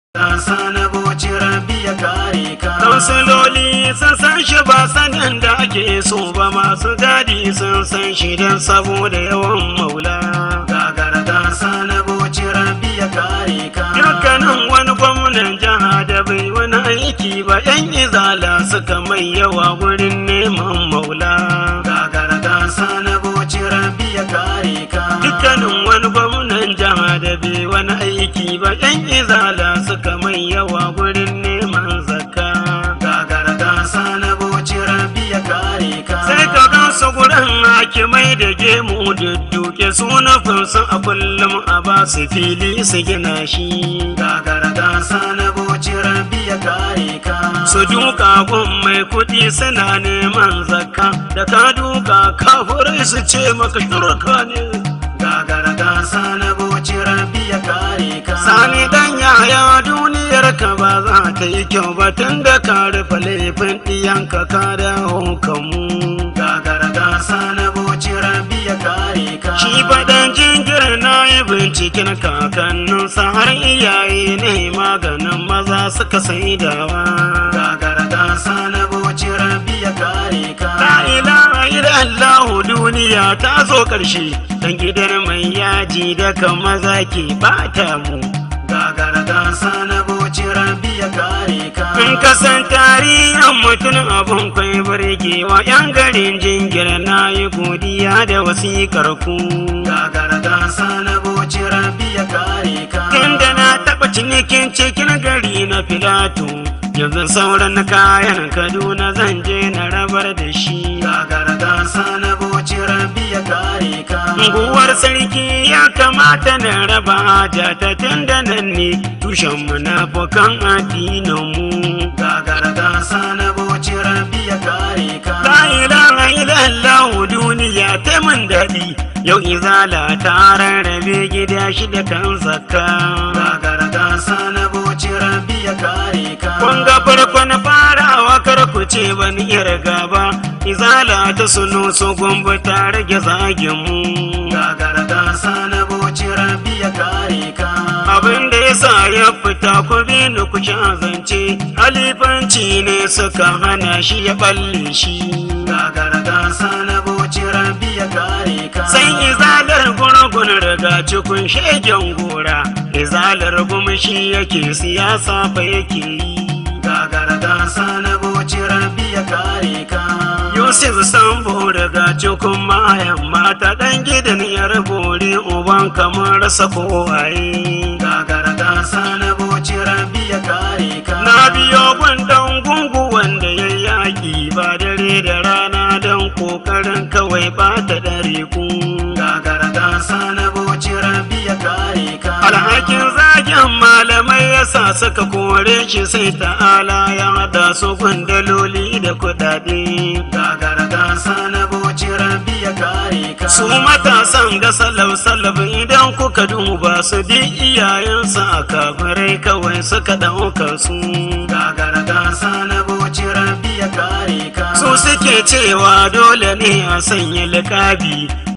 Gasa na boci rabi ya kare ka. Kansiloli sun san shi ba sanin da ake so ba masu gadi sun san shi don saboda yawan maula. Gagara gasa na boci rabi ya kare ka. Dukkanin wani gwamnan jiha da bai wani aiki ba yan izala suka mai yawa wurin neman maula. Gagara gasa na boci rabi ya kare ka. Dukkanin wani gwamnan jiha da bai wani aiki ba yan izala suka mai yawa wurin neman zakka. Gagara gasa na boci rabi ya kare ka. sai ka gan su gurin hakimai da gemu dudduke sunafin su a kullum a ba su fili su gina shi Gagara gasa na boci rabi ya kare ka. su duka gun mai kuɗi suna neman zakka da ka duka kafurai su ce maka turka ne Gagara gasa na boci rabi ya kare ka. sani dan yaya duniyar ka ba za ta yi kyau ba tun da ka rufe laifin ɗiyanka ka dawo kanmu Gagara gasa na boci rabi ya kare ka. Shi faɗan jingir na yi binciken kakanninsa har iyaye ne maganin maza suka saidawa. Gagara gasa na boci rabi ya kare ka. La ilaha illallahu duniya ta zo ƙarshe, dan gidan mai yaji da kan maza ke bata mu. Gagara gasa na boci rabi ya kare ka. In ka san tarihin mutum abun kwai burgewa yan garin jingir na yi godiya da wasiƙar ku. Gagara gasa na boci rabi ya kare ka. Inda na taɓa cinikin cikin gari na filato, yanzu sauran kayan Kaduna zan je na rabar da shi. Gagara gasa na boci rabi ya kare ka. Unguwar sarki ya kamata na raba haja ta tun da nan ne tushen munafukan addininmu. Gagara gasa na boci rabi ya kare ka. La ilaha illallah duniya ta mun daɗi, yau izala ta rarrabe gida shida kan zakka. Gagara gasa na boci rabi ya kare ka. Kun ga farko na farawa kar ku ce ban iya riga ba, izala ta suno su gumbu ta rage zagin mu. Gagara gasa na boci rabi ya kare ka. Abin da ya sa ya fita ku bi ni ku sha zance, halifanci ne suka hana shi ya balle shi. Gagara gasa na boci rabi ya kare ka. Sai izalar gurgun riga cikin shegen gora, izalar gumshi yake siyasa fa yake yi. Gagara gasa na boci rabi ya kare ka. Yusuf Sambo daga cikin mayan mata ɗan gidan yar bore uban kamar rasa kowaye. Gagara gasa na boci rabi ya kare ka. Na biyo gwandan gungu wanda ya yaƙi ba dare da rana don ƙoƙarin kawai ba ta ɗare ku. Gagara gasa na boci rabi ya kare ka. Alhakin zagin malamai ya sa suka kore shi sai ta'ala ya haɗa su gundaloli da kuɗaɗe. Gagara gasa na boci rabi ya kare ka. Su matasan ga salaf-salaf idan kuka duba su di iyayensu a kafirai kawai suka ɗauka su. Gagara gasa na boci rabi ya kare ka. Su suke cewa dole ne a sanya likabi